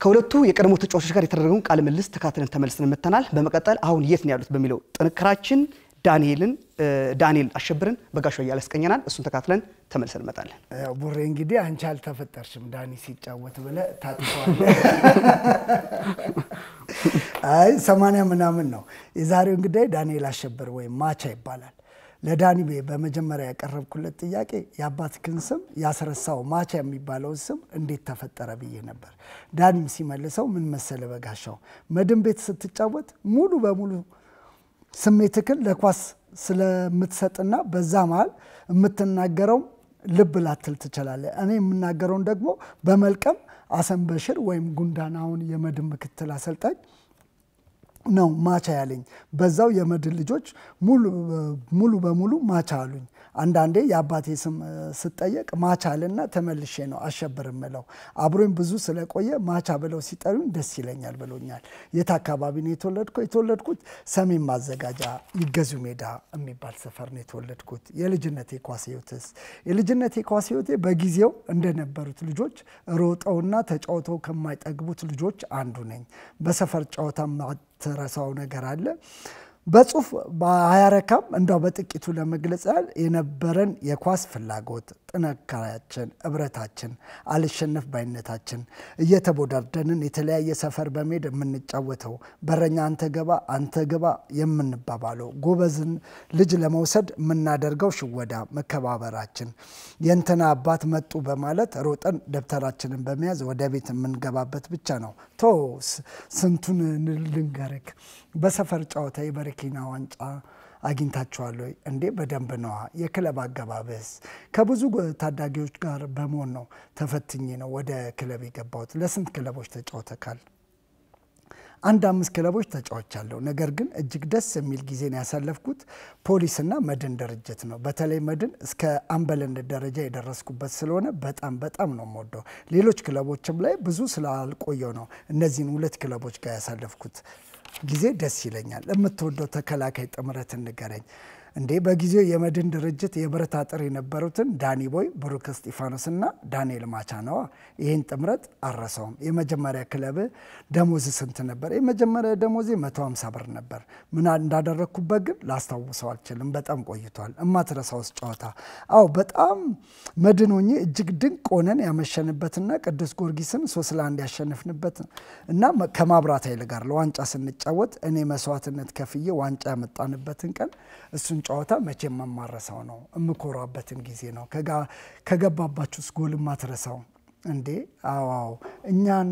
ከሁለቱ የቀድሞ ተጫዋቾች ጋር የተደረገውን ቃለ ምልልስ ተካትለን ተመልሰን መጥተናል። በመቀጠል አሁን የት ነው ያሉት በሚለው ጥንክራችን ዳንኤልን ዳንኤል አሸብርን በጋሻ እያለ ያስቀኘናል። እሱን ተካትለን ተመልሰን እንመጣለን። ያው ቡሬ እንግዲህ አንቺ አልተፈጠርሽም ዳኒ ሲጫወት ብለህ ታጥፈዋል። አይ ሰማንያ ምናምን ነው የዛሬው እንግዲህ ዳንኤል አሸብር ወይም ማቻ ይባላል። ለዳኒ በመጀመሪያ ያቀረብኩለት ጥያቄ የአባትህን ስም ያስረሳው ማቻ የሚባለውን ስም እንዴት ተፈጠረ ብዬ ነበር። ዳኒም ሲመልሰው ምን መሰለ በጋሻው መድን ቤት ስትጫወት ሙሉ በሙሉ ስሜትክን ለኳስ ስለምትሰጥና በዛ መሀል የምትናገረው ልብ ላትል ትችላለህ። እኔ የምናገረውን ደግሞ በመልቀም አሰን በሽር ወይም ጉንዳን አሁን የመድን ምክትል አሰልጣኝ ነው ማቻ ያለኝ። በዛው የመድን ልጆች ሙሉ በሙሉ ማቻ አሉኝ። አንዳንዴ የአባቴ ስም ስጠየቅ ማቻ አልና ተመልሼ ነው አሸብር ምለው። አብሮኝ ብዙ ስለቆየ ማቻ ብለው ሲጠሩኝ ደስ ይለኛል ብሎኛል። የት አካባቢ ነው የተወለድኩት? የተወለድኩት ሰሜን ማዘጋጃ ይገዙ ሜዳ የሚባል ሰፈር ነው የተወለድኩት። የልጅነቴ ኳስ ህይወትስ? የልጅነቴ ኳስ ህይወቴ በጊዜው እንደነበሩት ልጆች ሮጠውና ተጫውተው ከማይጠግቡት ልጆች አንዱ ነኝ። በሰፈር ጨዋታ ማትረሳው ነገር አለ በጽሁፍ በአያረካም እንዳው በጥቂቱ ለመግለጽ ያህል የነበረን የኳስ ፍላጎት፣ ጥንካሬያችን፣ እብረታችን፣ አልሸነፍ ባይነታችን እየተቦዳደንን የተለያየ ሰፈር በመሄድ የምንጫወተው በረኛ አንተ ገባ አንተ ግባ የምንባባለው ጎበዝን ልጅ ለመውሰድ የምናደርገው ሽወዳ፣ መከባበራችን የእንትና አባት መጡ በማለት ሮጠን ደብተራችንን በመያዝ ወደ ቤት የምንገባበት ብቻ ነው። ቶ ስንቱን ልንገርክ በሰፈር ጨዋታ የበረኪና ዋንጫ አግኝታችኋል ወይ? እንዴ በደንብ ነዋ። የክለብ አገባበስ ከብዙ ታዳጊዎች ጋር በመሆን ነው ተፈትኜ ነው ወደ ክለብ የገባሁት። ለስንት ክለቦች ተጫውተካል? አንድ አምስት ክለቦች ተጫውቻለሁ። ነገር ግን እጅግ ደስ የሚል ጊዜን ያሳለፍኩት ፖሊስና መድን ድርጅት ነው። በተለይ መድን እስከ አምበልነት ደረጃ የደረስኩበት ስለሆነ በጣም በጣም ነው የምወደው። ሌሎች ክለቦችም ላይ ብዙ ስላልቆየው ነው እነዚህን ሁለት ክለቦች ጋር ያሳለፍኩት ጊዜ ደስ ይለኛል። የምትወደው ተከላካይ ጥምረት ንገረኝ። እንዴ በጊዜው የመድን ድርጅት የብረት አጥር የነበሩትን ዳኒ ቦይ፣ ብሩክ እስጢፋኖስ እና ዳንኤል ማቻ ነዋ። ይህን ጥምረት አረሰውም። የመጀመሪያ ክለብ ደሞዝ ስንት ነበር? የመጀመሪያ ደሞዜ 150 ብር ነበር። ምን እንዳደረግኩበት ግን ላስታውሰው አልችልም። በጣም ቆይቷል። እማትረሳውስ ጨዋታ? አዎ በጣም መድን ሆኜ እጅግ ድንቅ ሆነን ያመሸንበትና ቅዱስ ጊዮርጊስን ሶስት ለአንድ ያሸንፍንበት እና ከማብራት ኃይል ጋር ለዋንጫ ስንጫወት እኔ መስዋዕትነት ከፍዬ ዋንጫ ያመጣንበትን ቀን እሱን ጨዋታ መቼም የማረሳው ነው። የምኮራበትን ጊዜ ነው። ከገባባችሁስ ጎል የማትረሳው እንዴ? አዋው እኛን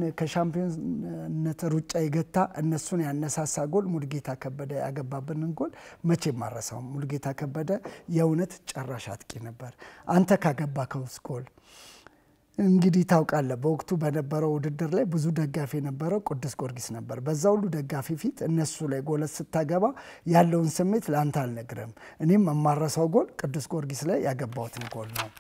ከሻምፒዮንነት ሩጫ የገታ እነሱን ያነሳሳ ጎል ሙልጌታ ከበደ ያገባብንን ጎል መቼም ማረሳው። ሙልጌታ ከበደ የእውነት ጨራሽ አጥቂ ነበር። አንተ ካገባከውስ ጎል እንግዲህ ታውቃለህ፣ በወቅቱ በነበረው ውድድር ላይ ብዙ ደጋፊ የነበረው ቅዱስ ጊዮርጊስ ነበር። በዛ ሁሉ ደጋፊ ፊት እነሱ ላይ ጎለት ስታገባ ያለውን ስሜት ለአንተ አልነግርም። እኔም የማረሳው ጎል ቅዱስ ጊዮርጊስ ላይ ያገባሁትን ጎል ነው።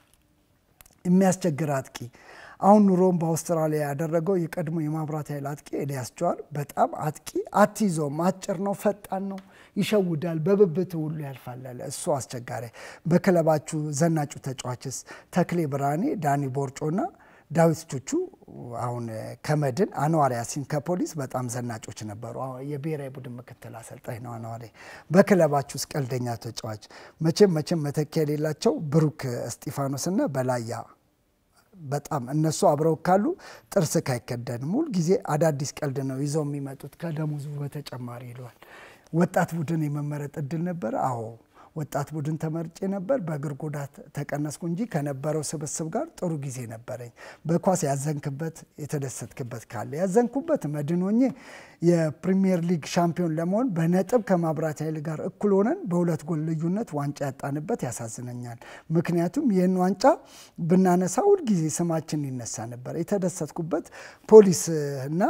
የሚያስቸግር አጥቂ አሁን ኑሮውን በአውስትራሊያ ያደረገው የቀድሞ የማብራት ኃይል አጥቂ ኤልያስ ጀዋር በጣም አጥቂ አትይዘውም፣ አጭር ነው፣ ፈጣን ነው፣ ይሸውዳል፣ በብብት ሁሉ ያልፋል አለ። እሱ አስቸጋሪ። በክለባችሁ ዘናጩ ተጫዋችስ ተክሌ ብርሃኔ፣ ዳኒ ቦርጮና ዳዊት ቹቹ አሁን ከመድን አንዋር ያሲን ከፖሊስ በጣም ዘናጮች ነበሩ። የብሔራዊ ቡድን ምክትል አሰልጣኝ ነው አንዋር። በክለባችሁ ውስጥ ቀልደኛ ተጫዋች መቼም መቼም መተኪያ የሌላቸው ብሩክ እስጢፋኖስና በላያ በጣም እነሱ አብረው ካሉ ጥርስ ካይከደንም ሁል ጊዜ አዳዲስ ቀልድ ነው ይዘው የሚመጡት ከደሞዙ በተጨማሪ ይለዋል። ወጣት ቡድን የመመረጥ እድል ነበረ? አዎ ወጣት ቡድን ተመርጬ ነበር። በእግር ጉዳት ተቀነስኩ እንጂ ከነበረው ስብስብ ጋር ጥሩ ጊዜ ነበረኝ። በኳስ ያዘንክበት የተደሰትክበት ካለ? ያዘንኩበት መድን ሆኜ የፕሪሚየር ሊግ ሻምፒዮን ለመሆን በነጥብ ከማብራት ኃይል ጋር እኩል ሆነን በሁለት ጎል ልዩነት ዋንጫ ያጣንበት ያሳዝነኛል። ምክንያቱም ይህን ዋንጫ ብናነሳ ሁልጊዜ ስማችን ይነሳ ነበር። የተደሰትኩበት ፖሊስ እና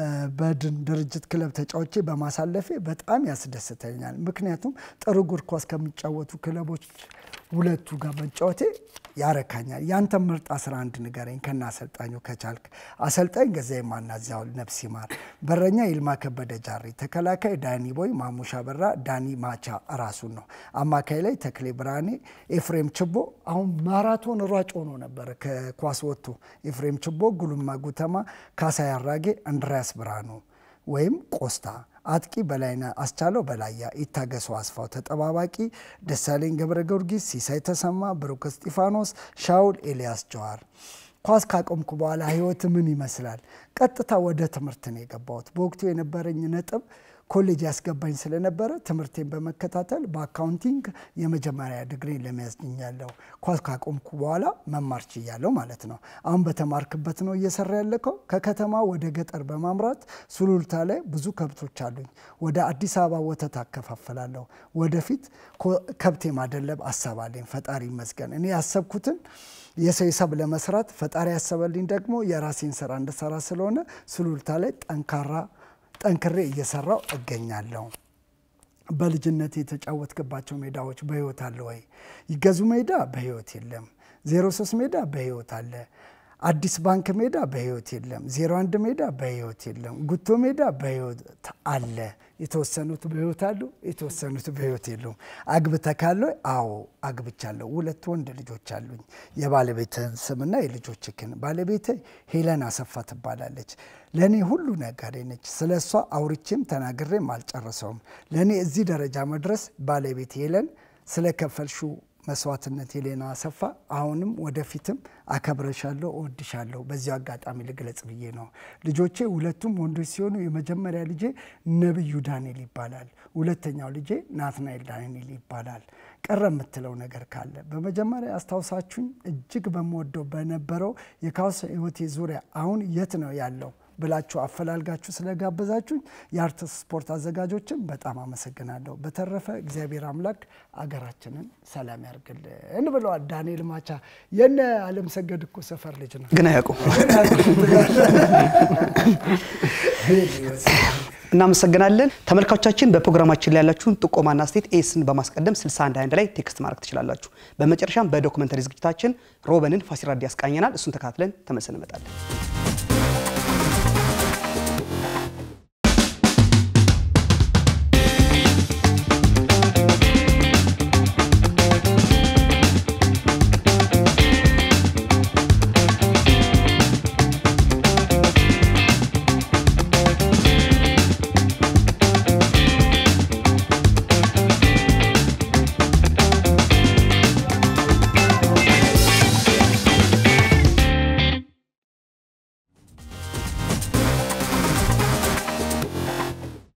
በድን ድርጅት ክለብ ተጫውቼ በማሳለፌ በጣም ያስደስተኛል። ምክንያቱም ጥሩ እግር ኳስ ከሚጫወቱ ክለቦች ሁለቱ ጋር መጫወቴ ያረካኛል። ያንተ ምርጥ 11 ንገረኝ ከና አሰልጣኙ ከቻልክ። አሰልጣኝ ገዛኢ ማናዚያው ነፍስ ይማር፣ በረኛ ይልማ ከበደ ጃሪ፣ ተከላካይ ዳኒ ቦይ፣ ማሙሻ በራ፣ ዳኒ ማቻ ራሱን ነው። አማካይ ላይ ተክሌ ብርሃኔ፣ ኤፍሬም ችቦ አሁን ማራቶን ሯጭ ሆኖ ነበር ከኳስ ወጥቶ። ኤፍሬም ችቦ፣ ጉልማ ጉተማ፣ ካሳይ አራጌ፣ አንድሪያስ ብርሃኑ ወይም ቆስታ አጥቂ በላይነህ አስቻለው በላያ፣ ይታገሱ አስፋው፣ ተጠባባቂ ደሳለኝ ገብረ ጊዮርጊስ፣ ሲሳይ ተሰማ፣ ብሩክ እስጢፋኖስ፣ ሻውል ኤልያስ ጀዋር። ኳስ ካቆምኩ በኋላ ህይወት ምን ይመስላል? ቀጥታ ወደ ትምህርት ነው የገባሁት። በወቅቱ የነበረኝ ነጥብ ኮሌጅ ያስገባኝ ስለነበረ ትምህርቴን በመከታተል በአካውንቲንግ የመጀመሪያ ዲግሪን ለመያዝ ችያለሁ። ኳስ ካቆምኩ በኋላ መማር ችያለሁ ማለት ነው። አሁን በተማርክበት ነው እየሰራ ያለከው። ከከተማ ወደ ገጠር በማምራት ሱሉልታ ላይ ብዙ ከብቶች አሉኝ። ወደ አዲስ አበባ ወተት አከፋፍላለሁ። ወደፊት ከብት የማደለብ ሀሳብ አለኝ። ፈጣሪ ይመስገን። እኔ ያሰብኩትን የሰው ሂሳብ ለመስራት ፈጣሪ ያሰበልኝ ደግሞ የራሴን ስራ እንድሰራ ስለሆነ ሱሉልታ ላይ ጠንካራ ጠንክሬ እየሰራው እገኛለሁ። በልጅነት የተጫወትክባቸው ሜዳዎች በህይወት አለ ወይ? ይገዙ ሜዳ በህይወት የለም። ዜሮ ሶስት ሜዳ በህይወት አለ። አዲስ ባንክ ሜዳ በህይወት የለም። ዜሮ አንድ ሜዳ በህይወት የለም። ጉቶ ሜዳ በህይወት አለ። የተወሰኑት በህይወት አሉ፣ የተወሰኑት በህይወት የሉም። አግብተህ ካለ? አዎ አግብቻለሁ። ሁለት ወንድ ልጆች አሉኝ። የባለቤትህን ስምና የልጆችህን። ባለቤት ሄለን አሰፋ ትባላለች። ለእኔ ሁሉ ነጋዴ ነች። ስለ እሷ አውርቼም ተናግሬም አልጨረሰውም። ለእኔ እዚህ ደረጃ መድረስ ባለቤት ሄለን ስለከፈልሹ መስዋዕትነት ሄሌና አሰፋ አሁንም ወደፊትም አከብረሻለሁ፣ እወድሻለሁ። በዚሁ አጋጣሚ ልግለጽ ብዬ ነው። ልጆቼ ሁለቱም ወንዶች ሲሆኑ የመጀመሪያ ልጄ ነብዩ ዳንኤል ይባላል። ሁለተኛው ልጄ ናትናኤል ዳንኤል ይባላል። ቀረ የምትለው ነገር ካለ በመጀመሪያ አስታውሳችሁኝ እጅግ በምወደው በነበረው የካስ ህይወቴ ዙሪያ አሁን የት ነው ያለው ብላችሁ አፈላልጋችሁ ስለጋበዛችሁኝ የአርትስ ስፖርት አዘጋጆችን በጣም አመሰግናለሁ። በተረፈ እግዚአብሔር አምላክ አገራችንን ሰላም ያርግልን ብለዋል ዳንኤል ማቻ። የነ አለም ሰገድ እኮ ሰፈር ልጅ ነው ግን አያውቁም። እናመሰግናለን ተመልካቾቻችን። በፕሮግራማችን ላይ ያላችሁን ጥቆማና አስተያየት ኤስን በማስቀደም 6121 ላይ ቴክስት ማድረግ ትችላላችሁ። በመጨረሻም በዶክመንተሪ ዝግጅታችን ሮበንን ፋሲራዲ ያስቃኘናል። እሱን ተካትለን ተመልሰን እንመጣለን።